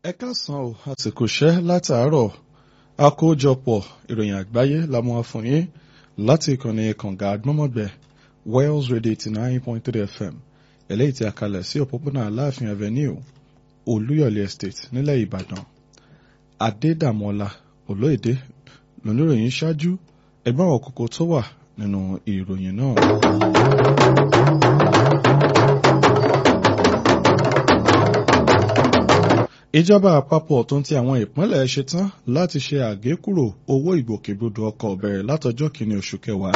ẹ káàsán o àsìkò iṣẹ́ látàárọ̀ àkójọpọ̀ ìròyìn àgbáyé la mú wá fún yín láti ìkànnì kànga àgbọ́mọ̀gbẹ́ Wales Radio eighty nine point three FM eléyìí tí a kalẹ̀ sí òpópónà Aláàfin Avenue Olúyọ̀lé Estate nílẹ̀ Ìbàdàn Adédàmọ́lá Olóyèdè lóníròyìn ṣáájú ẹgbẹ́ àwọn kókó tó wà nínú ìròyìn náà. ìjọba àpapọ̀ tó ń ti àwọn ìpínlẹ̀ ṣetán láti ṣe àgékúrò owó ìgbòkègbodò ọkọ̀ bẹ̀rẹ̀ látọjọ́ kìíní oṣù kẹwàá.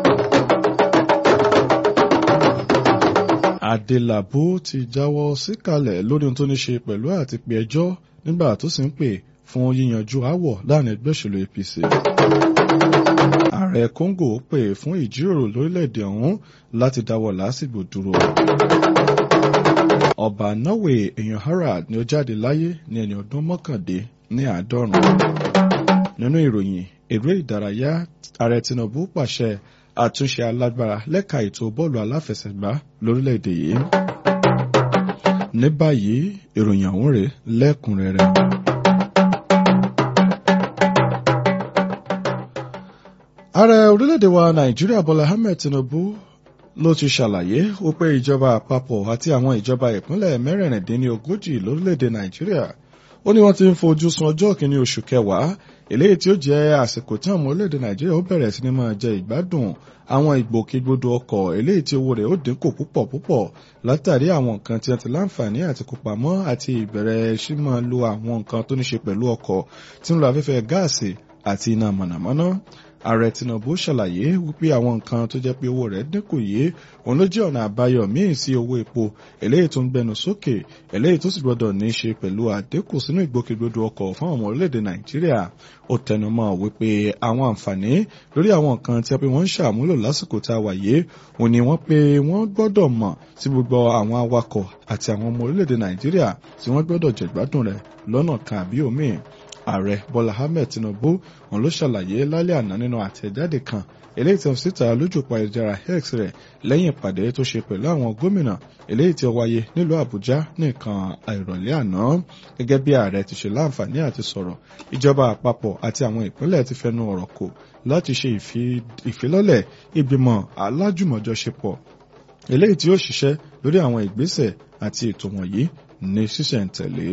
Adélabú ti jáwọ́ síkàlẹ̀ lórí ohun tó ní ṣe pẹ̀lú àti pé ẹjọ́ nígbà tó sì ń pè fún yíyanjú aáwọ̀ láàrin ẹgbẹ́ òṣèlú APC. Ààrẹ Kóńgò pè fún ìjíròrò lórílẹ̀‐èdè ọ̀hún láti dáwọ́ lásìgbò dúró ọba norway èèyàn harald ni ó jáde láyé ní ẹni ọdún mọ́kàndé ní àádọ́rùn. nínú ìròyìn eré ìdárayá ààrẹ tinubu pàṣẹ àtúnṣe alágbára lẹ́ka ètò bọ́ọ̀lù aláfẹsẹ̀gbá lórílẹ̀‐èdè yìí. ní báyìí ìròyìn ọ̀hún rèé lẹ́kùnrẹ́rẹ́. ààrẹ orílẹ̀‐èdè wa nàìjíríà bọ́lá ahmed tinubu ló ti ṣàlàyé wípé ìjọba àpapọ̀ àti àwọn ìjọba ìpínlẹ̀ mẹ́rìnlélógójì lórílẹ̀‐èdè nàìjíríà ó ní wọ́n ti ń fojú sun ọjọ́ kìíní oṣù kẹwàá eléyìí tí ó jẹ́ àsìkò tí àwọn orílẹ̀‐èdè nàìjíríà ó bẹ̀rẹ̀ sí ni máa jẹ ìgbádùn àwọn ìgbòkègbodò ọkọ̀ eléyìí tí owó rẹ̀ ó dínkù púpọ̀ púpọ̀ látàrí àwọn nǹkan tí wọ́n ti láǹfààní àti kópamọ́ àti ìbẹ̀rẹ̀ sí máa lo àwọn nǹkan tó ní ṣe pẹ̀lú ọkọ̀ tí ń lo afẹ́fẹ́ gáàsì àti iná mọ̀nàmọ́ná ààrẹ tinubu ṣàlàyé wípé àwọn nǹkan tó jẹ́ pé owó rẹ̀ dínkù yìí òun ló jẹ́ ọ̀nà àbáyọ míì sí owó epo eléyìí tó ń gbẹnu sókè eléyìí tó sì gbọdọ̀ ní í ṣe pẹ̀lú àdínkù sínú ìgbòkègbodò ọkọ̀ fún ọmọ orílẹ̀-èdè nàìjíríà ó tẹnumọ́ wípé àwọn àǹfààní lórí àwọn nǹkan tí a pé wọ́n ń ṣàmúlò lásìkò tá a wà yìí òun ni wọ́n pé wọ́n gbọ́dọ̀ mọ̀ sí gbogbo àwọn awakọ̀ àti àwọn ọmọ orílẹ̀-èdè nàìjíríà tí wọ́n gbọ́dọ̀ jẹ̀gbádùn rẹ̀ lọ́nà kan àbí òmíì ààrẹ bọ́lá ahmed tinubu òun ló ṣàlàyé lálẹ́ àná nínú àtẹ̀jáde kan eléyìí tí wọ́n síta lójú pa ìjára x rẹ̀ lẹ́yìn ìpàdé tó ṣe pẹ̀lú àwọn gómìnà eléyìí tí ó wáyé nílùú àbújá nìkan àìrọ̀lẹ́ àná gẹ́gẹ́ bí ààrẹ ti ṣe láǹfààní àti sọ̀rọ̀ ìjọba àpapọ̀ àti àwọn ìpínlẹ̀ ti fẹnu ọ̀rọ̀ kò láti ṣe ìfilọ́lẹ̀ ìgbìmọ̀ alájùmọ̀jọṣepọ̀ eléyìí tí ó ṣiṣẹ́ lórí àwọn ìgbésẹ̀ àti ètò wọ̀nyí ní ṣísẹ̀ntẹ̀lé.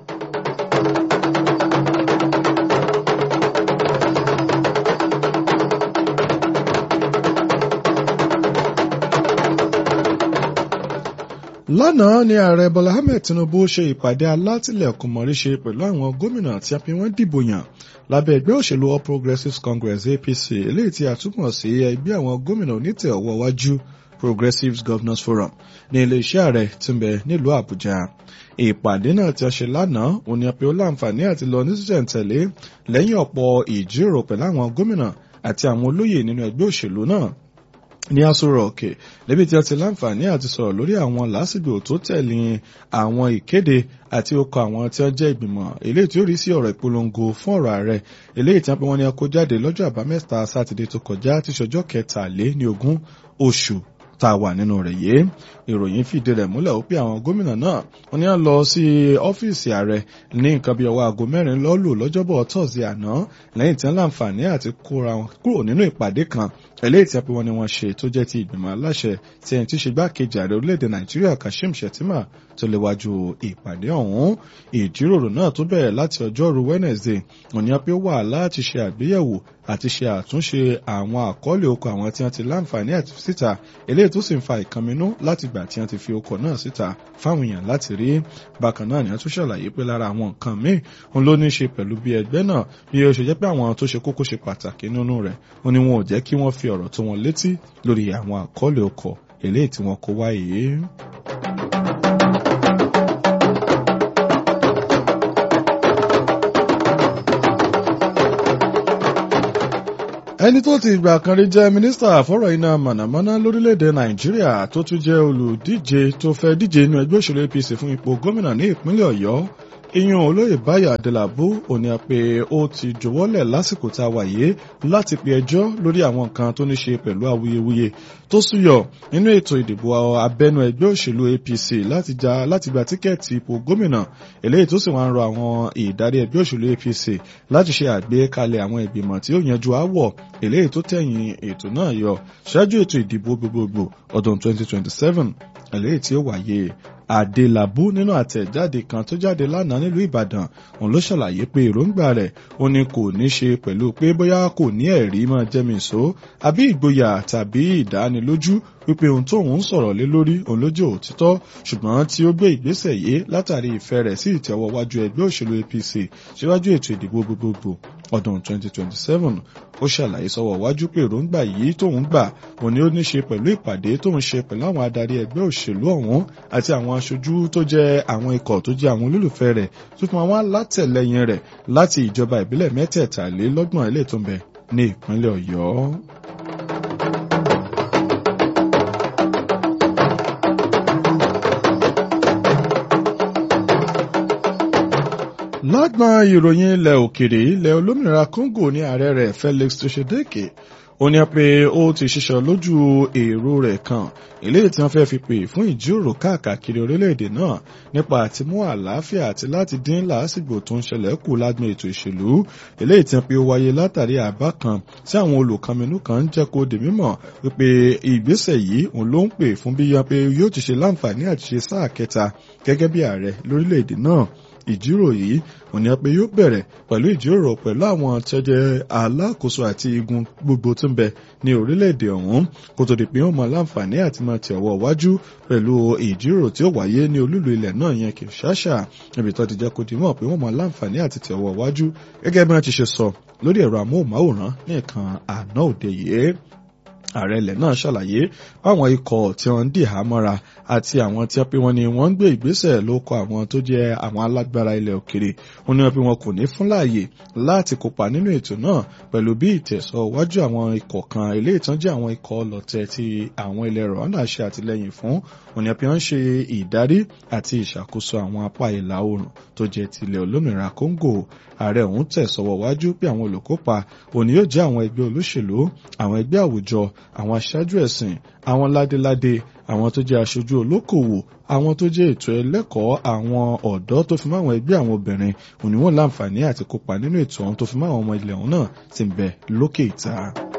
lánàá ni ààrẹ bọ́lá ahmed tinubu ṣe ìpàdé alátìlẹ̀kùn mọ̀ríṣe pẹ̀lú àwọn gómìnà tí a fi wọ́n dìbò yàn lábẹ́ ẹgbẹ́ òṣèlú all progressives congress apc eléyìí tí a túmọ̀ sí ẹgbẹ́ àwọn gómìnà onítẹ̀ ọwọ́ wájú progressives governors forum ní iléeṣẹ́ ààrẹ tí ń bẹ nílùú àbújá ìpàdé náà tí a ṣe lánàá òun ni a pe ó láǹfààní àti lọ ní sísẹ̀ntẹ̀lé lẹ́yìn ọ̀pọ̀ ìjíròrò pẹ̀lú àwọn gómìnà àti àwọn olóyè nínú ẹgbẹ́ òṣèlú náà ní asọ̀rọ̀ òkè níbi tí a ti láǹfààní àti sọ̀rọ̀ lórí àwọn lásìgbò tó tẹ̀lé àwọn ìkéde àti okọ̀ àwọn tí wọ́n jẹ́ ìgbìmọ̀ eléyìí tí ó rí sí ọ̀rọ̀ ìpolongo fún ọ̀rọ̀ ààrẹ eléyìí tí wọ́n pe wọ́n ní akó jáde lọ́jọ́ àbámẹ́ta sátidé tó kọjá tí ṣọjọ́ kẹtàlé ní ogún oṣù tá a wà nínú rẹ̀ yìí ìròyìn fìdí rẹ̀ múlẹ̀ ó pé àwọn gómìnà náà wọ́n ní à ń lọ sí ọ́fíìsì ààrẹ ní nǹkan bíi ọwọ́ aago mẹ́rin lọ́lù lọ́jọ́bọ̀ tọ́sí àná lẹ́yìn tí wọ́n láǹfààní àti kóra wọn kúrò nínú ìpàdé kan eléyìí tí wọ́n ní wọ́n ṣe tó jẹ́ ti ìgbìmọ̀ aláṣẹ tí ẹni tí ṣe gbákejì ààrẹ orílẹ̀-èdè nàìjíríà kashim shettima tó léwájú ìpàdé ọ̀hún ìjíròrò náà tó bẹ̀rẹ̀ láti ọjọ́rú wednesday òní apé wà láti ṣe àgbéyẹ̀wò àti ṣe àtúnṣe àwọn àkọọ́lẹ̀ okọ̀ àwọn tí wọ́n ti láǹfààní àti síta eléyìí tó sì ń fa ìkànnínú láti gbà tí wọ́n ti fi okọ̀ náà síta fáwọn èèyàn láti rí bákan náà ni wọ́n tún ṣàlàyé pé lára àwọn nǹkan míì òun ló ní í ṣe pẹ̀lú bí ẹgbẹ́ náà bí ó ṣe jẹ́ pé àwọn tó ṣe kókó ṣe pàtàkì nínú rẹ̀ ó ní wọn ò jẹ́ kí wọ́n fi ọ̀rọ̀ tó wọn létí lórí àwọn àkọọ́lẹ̀ okọ̀ eléyìí tí wọ́n kó wáyé. ẹni tó ti ìgbà kan rí jẹ́ mínísítà fọ́rọ̀ iná mànàmáná lórílẹ̀‐èdè nàìjíríà tó tún jẹ́ olùdíje tó fẹ́ díje inú ẹgbẹ́ òṣèlú apc fún ipò gómìnà ní ìpínlẹ̀ ọ̀yọ́ iyún olóyè báyọ̀ adélábù òní pé ó ti jọ̀wọ́lẹ̀ lásìkò tá a wà yìí láti pe ẹjọ́ lórí àwọn nǹkan tó ní ṣe pẹ̀lú awuyewuye tó súyọ nínú ètò ìdìbò abẹ́nú ẹgbẹ́ òṣèlú apc láti já láti gba tíkẹ́ẹ̀tì ipò gómìnà eléyìí tó sì wá ń rọ àwọn ìdarí ẹgbẹ́ òṣèlú apc láti ṣe àgbékalẹ̀ àwọn ìgbìmọ̀ tí ó yanjú áwọ̀ eléyìí tó tẹ̀yìn ètò náà yọ ṣáájú ètò ìdìbò gbogbogbò ọdún 2027 eléyìí tí ó wáyé Adélabú nínú àtẹ̀jáde kan tó jáde lánàá nílùú Ìbàdàn òun ló ṣàlàyé pé èròǹgbà rẹ̀ ó ní kò ní ṣe pẹ̀lú pé bóyá kò ní ẹ̀rí máa jẹ́mi ìṣó àbí ìgboyà tàbí ìdánilójú wípé ohun tó ń sọ̀rọ̀ lé lórí òun ló jẹ́ òtítọ́ ṣùgbọ́n tí ó gbé ìgbésẹ̀ yìí látàrí ìfẹ́ rẹ̀ sí ìtẹ̀wọ́wájú ẹgbẹ́ òṣèlú APC síwájú ètò ìdìbò gbogbogbò ọdún 2027 ó ṣàlàyé sọ́wọ́ wájú pé èròǹgbà yìí tóun gbà òun ni ó ní ṣe pẹ̀lú ìpàdé tóun ṣe pẹ̀lú àwọn adarí ẹgbẹ́ òṣèlú ọ̀hún àti àwọn aṣojú tó jẹ́ àwọn ikọ̀ tó jẹ́ àwọn olólùfẹ́ rẹ̀ tó fún àwọn alátẹ̀lẹyìn rẹ̀ láti ìjọba ìbílẹ̀ mẹ́tẹ̀ẹ̀tàlélọ́gbọ̀n ilé tó ń bẹ ní ìpínlẹ̀ Ọ̀yọ́. lágbọn ìròyìn ilẹ̀ òkèrè ilẹ̀ olómìnira Congo ní ààrẹ rẹ̀ Felix Tshisekedi ó ní pé ó ti ṣiṣọ́ lójú èrò rẹ̀ kan eléyìí tí wọ́n fẹ́ fi pè fún ìjíròrò káàkiri orílẹ̀-èdè náà nípa àtimú àlàáfíà àti láti dín làásìgbò tó ń ṣẹlẹ̀ kù lágbọn ètò ìṣèlú eléyìí tí wọ́n pe ó wáyé látàrí àbá kan tí àwọn olùkànmínú kan ń jẹ́ kó di mímọ̀ wípé ìgbésẹ̀ yìí òun ló ń pè fún bí yan pé yóò ti ṣe láǹfààní àti ṣe sáà kẹta gẹ́gẹ́ bí ààrẹ lórílẹ̀-èdè náà ìjíròrò yìí òní pé yóò bẹ̀rẹ̀ pẹ̀lú ìjíròrò pẹ̀lú àwọn tẹ́jẹ́ alákòóso àti igun gbogbo tó ń bẹ ní orílẹ̀-èdè ọ̀hún kó tó di pé wọ́n mọ láǹfààní àti máa tẹ̀ ọwọ́ wájú pẹ̀lú ìjíròrò tí ó wáyé ní olúlu ilẹ̀ náà yẹn Kinshasa níbi tó ti jẹ́ kó di mọ̀ pé wọ́n mọ láǹfààní àti tẹ̀ ọwọ́ wájú gẹ́gẹ́ bí wọ́n ti ṣe sọ lórí ẹ̀rọ amóhùnmáwòrán ní ìkan àná òde yìí ààrẹ ilẹ̀ náà ṣàlàyé báwọn ikọ̀ tí wọ́n ń dì há mọ́ra àti àwọn tí wọ́n pe wọ́n ní wọ́n ń gbé ìgbésẹ̀ ló kọ àwọn tó jẹ́ àwọn alágbára ilẹ̀ òkèrè wọ́n ní wọ́n pe wọn kò ní fún láàyè láti kópa nínú ètò náà pẹ̀lú bí ìtẹ̀sọ́wájú àwọn ikọ̀ kan ilé ìtànjẹ́ àwọn ikọ̀ ọlọ́tẹ̀ tí àwọn ilẹ̀ Rwanda ṣe àtìlẹ́yìn fún wọ́n ní wọ́n ṣe ìdarí àti ìṣàkóso àwọn apá ìlà oòrùn tó jẹ́ tilẹ̀ olómìnira Congo ààrẹ ọ̀hún tẹ̀sọ́wọ́ wájú pé àwọn olùkópa òní yóò jẹ́ àwọn ẹgbẹ́ olóṣèlú àwọn ẹgbẹ́ àwùjọ àwọn aṣáájú ẹ̀sìn àwọn ládéládé àwọn tó jẹ́ aṣojú olókòwò àwọn tó jẹ́ ètò ẹlẹ́kọ̀ọ́ àwọn ọ̀dọ́ tó fi mọ́ àwọn ẹgbẹ́ àwọn obìnrin òní wọn láǹfààní àti kópa nínú ètò ọ̀hún tó fi mọ́ àwọn ọmọ ilẹ̀ ọ̀hún náà ti ń bẹ lókè ìta.